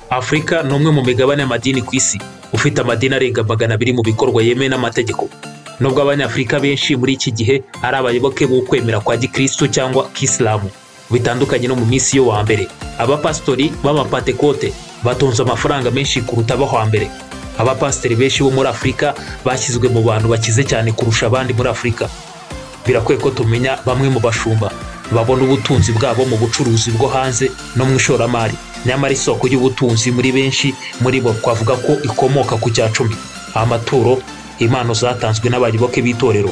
afurika ni umwe mu migabane y'amadini ku isi ufite amadini arenga magana abiri mu bikorwa yemewe n'amategeko nubwo abanyafurika benshi muri iki gihe ari abayoboke b'ukwemera kwa gikristo cyangwa kisilamu bitandukanye no mu minsi yo hambere abapasitori b'abapantekote batunze amafaranga menshi kuruta abo hambere abapasiteri benshi bo muri afurika bashyizwe mu bantu bakize cyane kurusha abandi muri afurika birakwiye ko tumenya bamwe mu bashumba babona ubutunzi bwabo mu bucuruzi bwo hanze no mu ishoramari nyamara isoko y'ubutunzi muri benshi muri bo twavuga ko ikomoka ku cya cumi amaturo impano zatanzwe n'abayoboke b'itorero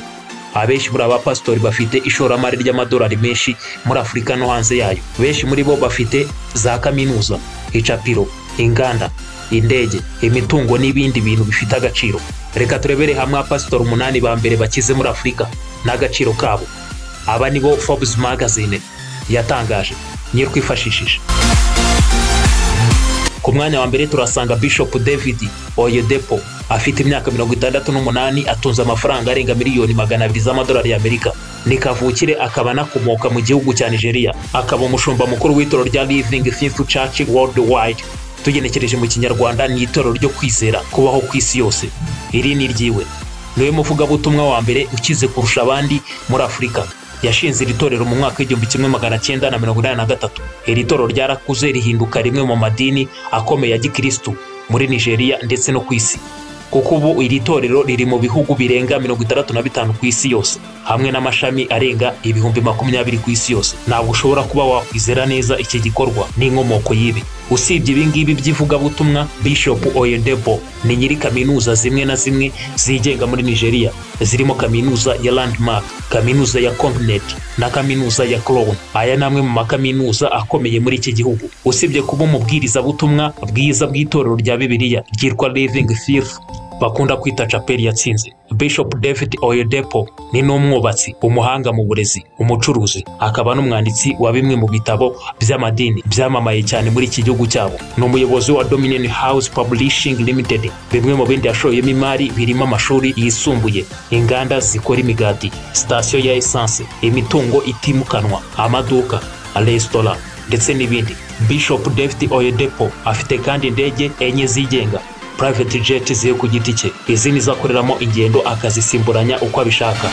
abenshi muri aba pasitori bafite ishoramari ry'amadolari menshi muri afurika no hanze yayo benshi muri bo bafite za kaminuza icapiro inganda indege imitungo n'ibindi bintu bifite agaciro reka turebere hamwe abapasitori umunani ba mbere bakize muri afurika n'agaciro kabo aba ni bo forbes magazine yatangaje niyo twifashishije ku mwanya wa mbere turasanga bishop david oyedepo afite imyaka mirongo itandatu n'umunani atunze amafaranga arenga miliyoni magana abiri z'amadolari y'amerika ni kavukire akaba anakomoka mu gihugu cya nigeria akaba umushumba mukuru w'itorero rya living faithful church worldwide tugenekereje mu kinyarwanda ni itorero ryo kwizera kubaho ku isi yose iri ni ryiwe niwe muvugabutumwa wa mbere ukize kurusha abandi muri afurika yashinze iri torero mu mwaka w'igihumbi kimwe magana cyenda na mirongo inani na gatatu iri torero ryarakuze rihinduka rimwe mu madini akomeye ya gikirisitu muri nigeria ndetse no ku isi kuko ubu iri torero riri mu bihugu birenga mirongo itandatu na bitanu ku isi yose hamwe n'amashami arenga ibihumbi makumyabiri ku isi yose ntabwo ushobora kuba wakwizera neza iki gikorwa n'inkomoko y'ibi usibye ibingibi by'ivugabutumwa bishop oyedebo ni nyiri kaminuza zimwe na zimwe zigenga muri nigeria zirimo kaminuza ya landmark kaminuza ya comnet na kaminuza ya crown aya ni amwe mu makaminuza akomeye muri iki gihugu usibye kuba umubwirizabutumwa bwiza bw'itorero rya bibiliya ryitwa living faith bakunda kwita caperi yatsinze bishop david oyedepo ni n'umwubatsi umuhanga mu burezi umucuruzi akaba n'umwanditsi wa bimwe mu bitabo by'amadini byamamaye cyane muri iki gihugu cyabo ni umuyobozi wa dominion house publishing limited bimwe mu bindi yashoyemo imari birimo amashuri yisumbuye inganda zikora imigati sitasiyo ya esanse imitungo itimukanwa amaduka resitora ndetse n'ibindi bishop david oyedepo afite kandi indege enye zigenga private jet ziri ku giti cye izi ni akoreramo ingendo akazisimburanya uko abishaka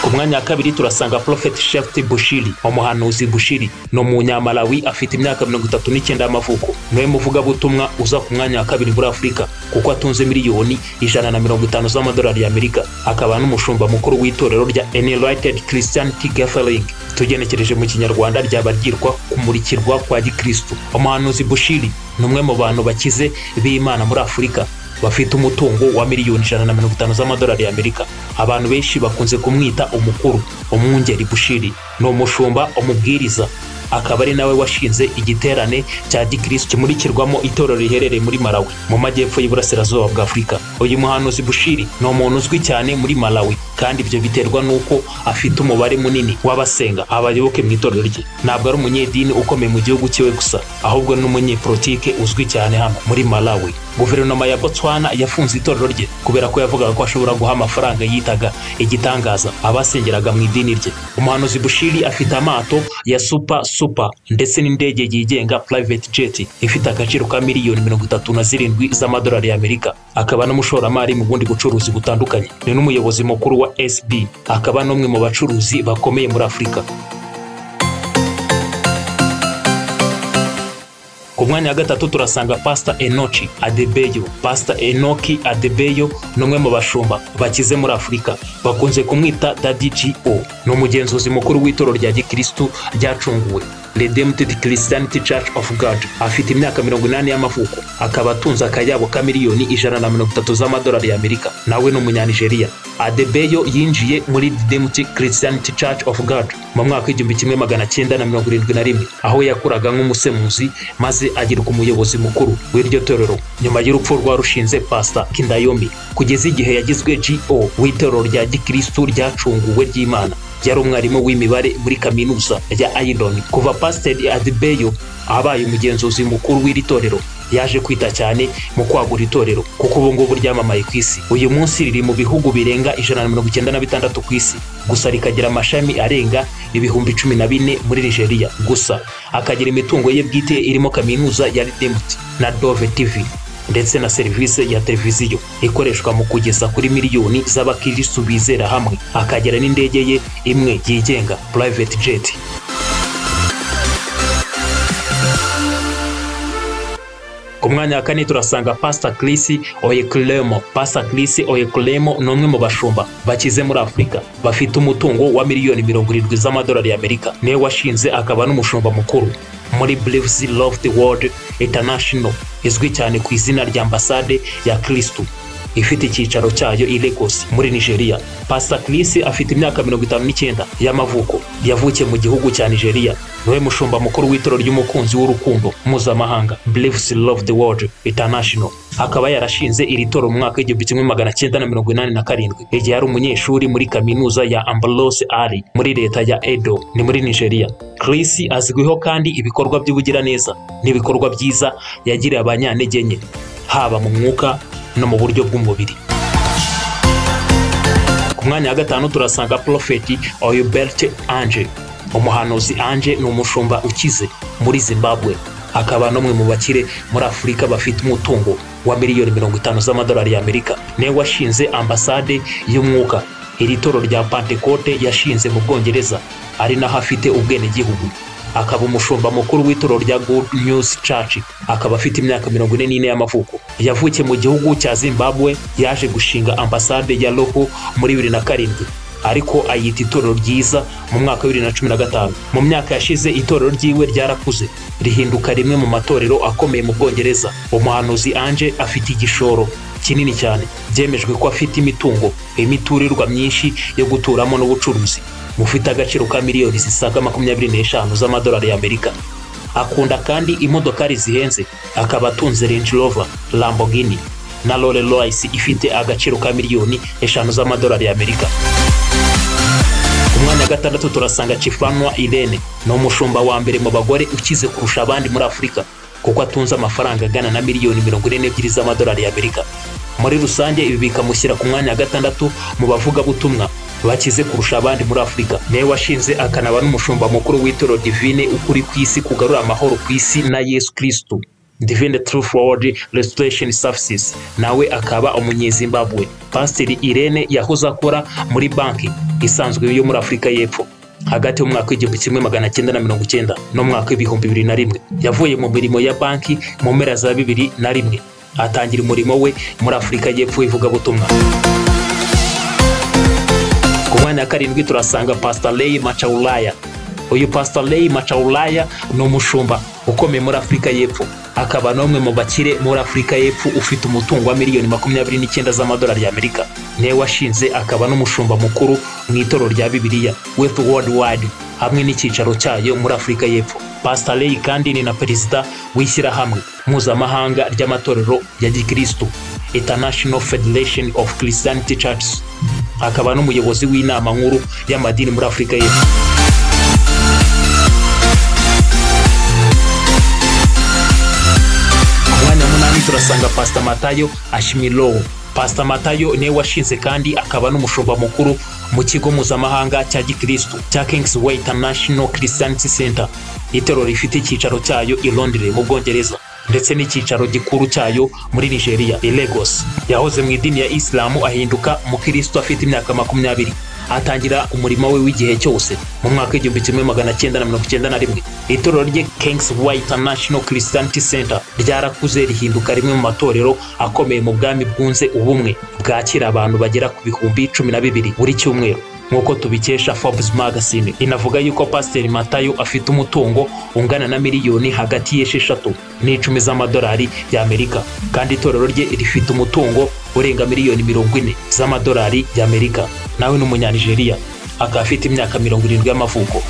ku mwanya wa kabiri turasanga Prophet Shefti Bushiri umuhanuzi Bushiri ni umunyamalawi afite imyaka mirongo itatu n'icyenda y'amavuko niwe muvugabutumwa uza ku mwanya wa kabiri muri afurika kuko atunze miliyoni ijana na mirongo itanu z'amadolari y'amerika akaba n'umushumba mukuru w'itorero rya Enlightened Christianity Gathering tugenekereje mu kinyarwanda ryaba ryitwa kumurikirwa kwa gikristu umuhanuzi Bushiri ni umwe mu bantu bakize b'imana muri afurika bafite umutungo wa miliyoni ijana na mirongo itanu z'amadolari y'amerika abantu benshi bakunze kumwita umukuru umwungeri bushiri ni umushumba umubwiriza akaba ari nawe washinze igiterane cya gikirisitu kimurikirwamo itorero riherereye muri malawi mu majyepfo y'iburasirazuba bwa afurika uyu muhanuzi bushiri ni umuntu uzwi cyane muri malawi kandi ibyo biterwa n'uko afite umubare munini w'abasenga abayoboke mu itorero rye ntabwo ari umunyedini ukomeye mu gihugu cyiwe gusa ahubwo ni umunyepolitike uzwi cyane hano muri malawi guverinoma ya botswana yafunze itorero rye kubera ko yavugaga ko ashobora guha amafaranga yitaga igitangaza abasengeraga mu idini rye umuhanuzi bushiri afite amato ya supa supa ndetse n'indege yigenga private jet ifite agaciro ka miliyoni mirongo itatu na zirindwi z'amadolari y'amerika akaba n'umushoramari mu bundi bucuruzi butandukanye ni n'umuyobozi mukuru wa sb akaba n'umwe mu bacuruzi bakomeye muri afurika ku mwanya wa gatatu turasanga pasita enoki adebeyo pasita enoki adebeyo ni umwe mu bashumba bakize muri afurika bakunze kumwita dadi o ni umugenzuzi mukuru w'itorero rya gikirisitu ryacunguwe Redeemed Christianity Church of God afite imyaka mirongo inani y'amavuko akaba atunze akayabo ka miliyoni ijana na mirongo itatu z'amadolari y'amerika nawe ni umunyanigeriya adebeyo yinjiye muri Redeemed Christianity Church of God mu mwaka w'igihumbi kimwe magana cyenda na mirongo irindwi na rimwe aho yakuraga nk'umusemuzi maze agirwa umuyobozi mukuru w'iryo torero nyuma y'urupfu rwa rushinze pasita kindayomi kugeza igihe yagizwe GO w'itorero rya gikirisitu ryacunguwe ry'imana yari umwarimu w'imibare muri kaminuza ya ayironi kuva pasiteri adibeyo abaye umugenzuzi mukuru w'iri torero yaje kwita cyane mu kwagura itorero kuko ubu ngubu ryamamaye ku isi uyu munsi riri mu bihugu birenga ijana na mirongo icyenda na bitandatu ku isi gusa rikagira amashami arenga ibihumbi cumi na bine muri nigeria gusa akagira imitungo ye bwite irimo kaminuza ya redeemed na dove tv ndetse na serivisi ya televiziyo ikoreshwa mu kugeza kuri miliyoni z'abakirisitu bizera hamwe akagira n'indege ye imwe yigenga private jet ku mwanya wa kane turasanga pasita kirisi oyekuremo pasita kirisi oyekuremo ni umwe mu bashumba bakize muri afurika bafite umutungo wa miliyoni mirongo irindwi z'amadolari y'amerika niwe washinze akaba n'umushumba mukuru muri Braves Love the World International izwi cyane ku izina rya ambasade ya kirisitu ifite icyicaro cyayo i Lagos muri Nigeria. Pastor Chris afite imyaka mirongo itanu n'icyenda y'amavuko. Yavukiye mu gihugu cya Nigeria. Niwe mushumba mukuru w'itoro ry'umukunzi w'urukundo mpuzamahanga Braves Love the World International. Akaba yarashinze iri toro mu mwaka w'igihumbi kimwe magana cyenda na mirongo inani na karindwi igihe yari umunyeshuri muri kaminuza ya Ambrose Ali muri leta ya Edo ni muri Nigeria. Chris azwiho kandi ibikorwa by'ubugiraneza n'ibikorwa byiza yagiriye abanyantegenke haba mu mwuka no mu buryo bw'umubiri ku mwanya wa gatanu turasanga porofeti oyubert ange umuhanuzi ange ni umushumba ukize muri zimbabwe akaba n'umwe mu bakire muri afurika bafite umutungo wa miliyoni mirongo itanu z'amadolari y'amerika niwe washinze ambasade y'umwuka iri toro rya pantekote yashinze mu bwongereza ari naho afite ubwenegihugu akaba umushumba mukuru w'itoro rya Good News Church akaba afite imyaka mirongo ine n'ine y'amavuko yavukiye mu gihugu cya Zimbabwe yaje gushinga ambasade ya Loho muri bibiri na karindwi ariko ayita itorero ryiza mu mwaka wa bibiri na cumi na gatanu mu myaka yashize itorero ryiwe ryarakuze rihinduka rimwe mu matorero akomeye mu Bwongereza umuhanuzi Ange afite igishoro kinini cyane byemejwe ko afite imitungo imiturirwa myinshi yo guturamo n'ubucuruzi bufite agaciro ka miliyoni zisaga makumyabiri n'eshanu z'amadolari y'amerika akunda kandi imodokari zihenze akaba atunze range rover lamborghini na role royce ifite agaciro ka miliyoni eshanu z'amadolari y'amerika ku mwanya wa gatandatu turasanga cifanwa irene ni umushumba wa mbere mu bagore ukize kurusha abandi muri afurika kuko atunze amafaranga angana na miliyoni mirongo ine n'ebyiri z'amadolari y'amerika muri rusange ibi bikamushyira ku mwanya wa gatandatu mu bavugabutumwa bakize kurusha abandi muri afurika niwe washinze akanaba n'umushumba mukuru w'itoro divine ukuri ku isi kugarura amahoro ku isi na yesu kirisitu divine truth world restoration services nawe akaba umunyezimbabwe pasiteri irene yahoze akora muri banki isanzwe yo muri afurika y'epfo hagati y'umwaka w'igihumbi kimwe magana cyenda na mirongo icyenda n'umwaka w'ibihumbi bibiri na rimwe yavuye mu mirimo ya banki mu mpera za bibiri na rimwe atangira umurimo we muri afurika y'epfo w'ivugabutumwa ku mwanya wa karindwi turasanga pasita leyi macaulaya uyu pasita leyi macaulaya ni umushumba ukomeye muri afurika y'epfo akaba n'umwe mu bakire muri afurika y'epfo ufite umutungo wa miliyoni makumyabiri n'icyenda z'amadolari y'amerika niwe washinze akaba n'umushumba mukuru mu itorero rya bibiliya wefu wodi wadi hamwe n'icyicaro cyayo muri afurika y'epfo pasita leyi kandi ni na perezida w'ishyirahamwe mpuzamahanga ry'amatorero ya gikirisitu international federation of christianity churches akaba n'umuyobozi w'inama nkuru y'amadini muri afurika y'epfo umwanya munani turasanga pasita matayo ashimilowo pasita matayo niwe washinze kandi akaba n'umushumba mukuru mu kigo mpuzamahanga cya gikirisitu cya king's way international christianity center itorero rifite icyicaro cyayo i londres mu bwongereza ndetse n'icyicaro gikuru cyayo muri nigeria i lagos yahoze mu idini ya isilamu ahinduka umukirisitu afite imyaka makumyabiri atangira umurimo we w'igihe cyose mu mwaka w'igihumbi kimwe magana cyenda na mirongo icyenda na rimwe itorero rye kings way international christianity center ryarakuze rihinduka rimwe mu matorero akomeye mu bwami bwunze ubumwe bwakira abantu bagera ku bihumbi cumi na bibiri buri cyumweru nk'uko tubikesha forbes magazine inavuga yuko pasiteri matayo afite umutungo ungana na miliyoni hagati y'esheshatu n'icumi z'amadolari y'amerika kandi itorero rye rifite umutungo urenga miliyoni mirongo ine z'amadolari y'amerika nawe ni umunyanigeriya akaba afite imyaka mirongo irindwi y'amavuko